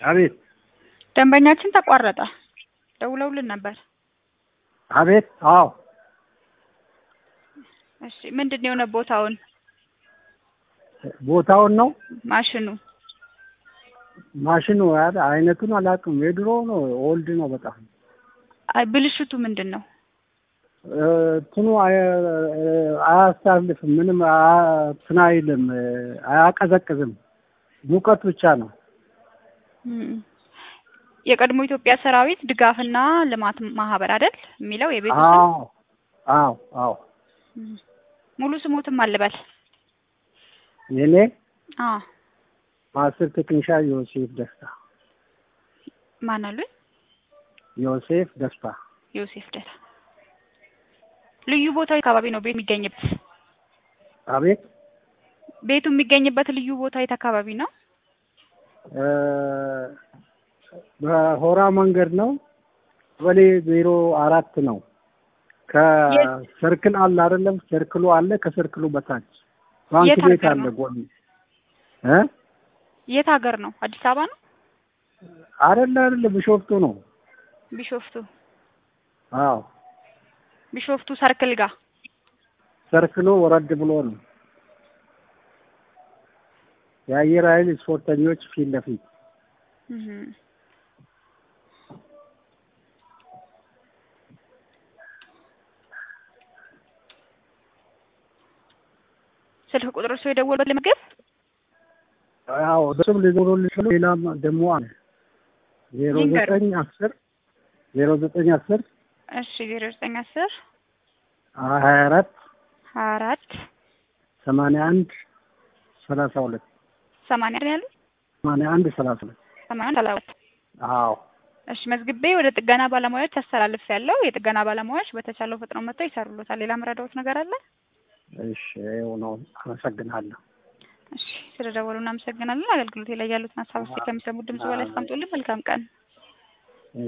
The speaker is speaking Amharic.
አቤት ደንበኛችን ተቋረጠ። ደውለውልን ነበር። አቤት አዎ እሺ ምንድን ነው የሆነ ቦታውን ቦታውን ነው ማሽኑ ማሽኑ አ- አይነቱን አላውቅም። የድሮ ነው ኦልድ ነው በጣም አይ ብልሽቱ ምንድን ነው? እ፣ እንትኑ አያ- አያሳልፍም ምንም አ- እንትን አይልም እ፣ አያቀዘቅዝም ሙቀት ብቻ ነው። እም፣ የቀድሞ ኢትዮጵያ ሰራዊት ድጋፍና ልማት ማህበር አይደል የሚለው የቤቱ ስም? አዎ አዎ አዎ እም፣ ሙሉ ስሙትም አልበል። የኔ አዎ ማስር ቴክኒሻ ዮሴፍ ደስታ ማን አሉኝ? ዮሴፍ ደስታ ዮሴፍ ደታ። ልዩ ቦታው አካባቢ ነው ቤት የሚገኝበት? አቤት ቤቱ የሚገኝበት ልዩ ቦታ የት አካባቢ ነው? እ፣ በሆራ መንገድ ነው ቀበሌ ዜሮ አራት ነው ከሰርክል አለ አይደለም ሰርክሉ አለ ከሰርክሉ በታች ባንክ የት ቤት ሀገር አለ ነው? ጎን እ የት ሀገር ነው? አዲስ አበባ ነው? አይደለ አይደለ ቢሾፍቱ ነው ቢሾፍቱ አዎ ቢሾፍቱ ሰርክል ጋር ሰርክሉ ወረድ ብሎ ነው የአየር ኃይል ስፖርተኞች ፊት ለፊት እም። ስልክ ቁጥር ሰው የደወሉበት ለምግብ አዎ እሱም ሊኖሩልሽ ነው ሌላም ደግሞ አለ ዜሮ ይንገር። ዘጠኝ አስር ዜሮ ዘጠኝ አስር እሺ ዜሮ ዘጠኝ አስር ሀያ አራት ሀያ አራት ሰማንያ አንድ ሰላሳ ሁለት ሰማንያ ነው ያሉት ሰማንያ አንድ ሰላሳ ሁለት ሰማንያ አንድ ሰላሳ ሁለት አዎ እሺ መዝግቤ ወደ ጥገና ባለሙያዎች አስተላልፍ ያለው የጥገና ባለሙያዎች በተቻለው ፍጥነው መጥተው ይሰሩሎታል። ሌላ መረዳዎት ነገር አለ? እሺ ይኸው ነው አመሰግናለሁ እሺ ስለደወሉ እናመሰግናለን። አገልግሎት ላይ ያሉትን ሀሳብ ከሚሰሙት ድምጽ በላይ አስቀምጡልን። መልካም ቀን